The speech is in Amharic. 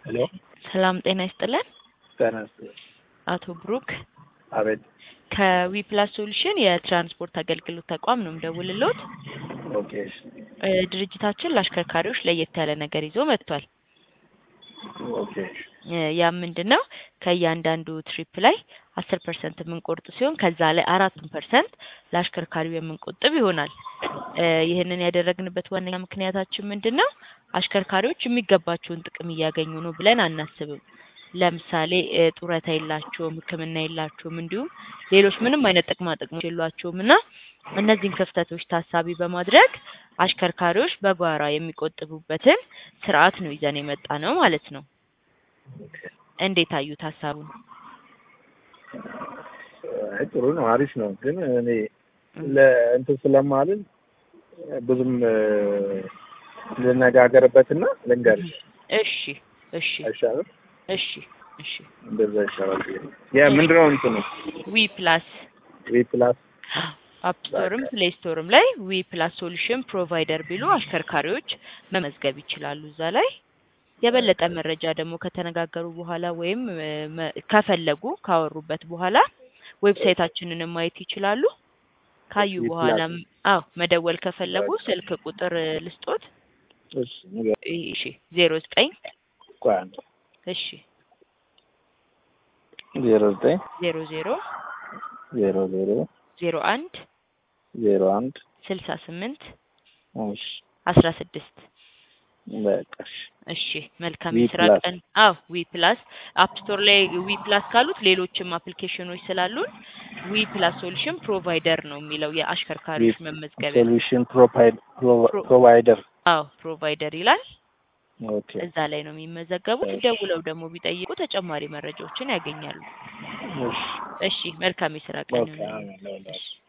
ሄሎ ሰላም ጤና ይስጥልን። ጤና ይስጥልኝ። አቶ ብሩክ አቤት። ከዊፕላስ ሶሉሽን የትራንስፖርት አገልግሎት ተቋም ነው የምደውልልዎት። ኦኬ እሺ፣ እ ድርጅታችን ለአሽከርካሪዎች ለየት ያለ ነገር ይዞ መጥቷል። ኦኬ እሺ፣ እ ያም ምንድን ነው ከእያንዳንዱ ትሪፕ ላይ አስር ፐርሰንት የምንቆርጥ ሲሆን ከዛ ላይ አራቱን ፐርሰንት ለአሽከርካሪው የምንቆጥብ ይሆናል። እ ይህንን ያደረግንበት ዋነኛ ምክንያታችን ምንድን ነው? አሽከርካሪዎች የሚገባቸውን ጥቅም እያገኙ ነው ብለን አናስብም። ለምሳሌ እ ጡረታ የላቸውም፣ ሕክምና የላቸውም፣ እንዲሁም ሌሎች ምንም አይነት ጥቅማ ጥቅሞች የሏቸውም እና እነዚህን ክፍተቶች ታሳቢ በማድረግ አሽከርካሪዎች በጓራ የሚቆጥቡበትን ስርዓት ነው ይዘን የመጣ ነው ማለት ነው። እንዴት አዩት ሀሳቡን? አይ ጥሩ ነው፣ አሪፍ ነው። ግን እኔ ለእንትን ስለማልን ብዙም እ ልነጋገርበትና ልንገርሽ እሺ እሺ አይሻልም? እሺ እሺ እንደዛ ይሻላል። የምንድን ነው እንትኑ ዊ ፕላስ ዊ ፕላስ አፕ ስቶርም ፕሌይ ስቶርም ላይ ዊ ፕላስ ሶሉሽን ፕሮቫይደር ቢሉ አሽከርካሪዎች መመዝገብ ይችላሉ። እዛ ላይ የበለጠ መረጃ ደግሞ ከተነጋገሩ በኋላ ወይም እ መ- ከፈለጉ ካወሩበት በኋላ ዌብሳይታችንንም ማየት ይችላሉ። ካዩ ዊ በኋላም አዎ መደወል ከፈለጉ ስልክ ቁጥር እ ልስጦት። እሺ፣ ንገር። እሺ ዜሮ ዘጠኝ ቆይ አንዴ እሺ ዜሮ ዘጠኝ ዜሮ ዜሮ ዜሮ ዜሮ ዜሮ አንድ ዜሮ አንድ ስልሳ ስምንት እሺ፣ አስራ ስድስት በቃ እሺ። እሺ መልካም ዊ የስራ ፕላስ። ቀን። አዎ ዊ ፕላስ አፕ ስቶር ላይ ዊ ፕላስ ካሉት ሌሎችም አፕሊኬሽኖች ስላሉን ዊ ፕላስ ሶሉሽን ፕሮቫይደር ነው የሚለው የአሽከርካሪዎች መመዝገቢያ። ሶሉሽን ፕሮቫይድ ፕሮ- ፕሮቫይደር አዎ ፕሮቫይደር ይላል። ኦኬ እዛ ላይ ነው የሚመዘገቡት። እሺ። ደውለው ደግሞ ቢጠይቁ ተጨማሪ መረጃዎችን ያገኛሉ። እሺ እሺ መልካም የስራ ቀን ኦኬ ይሁንልዎት። አሜን ለሁላችሁ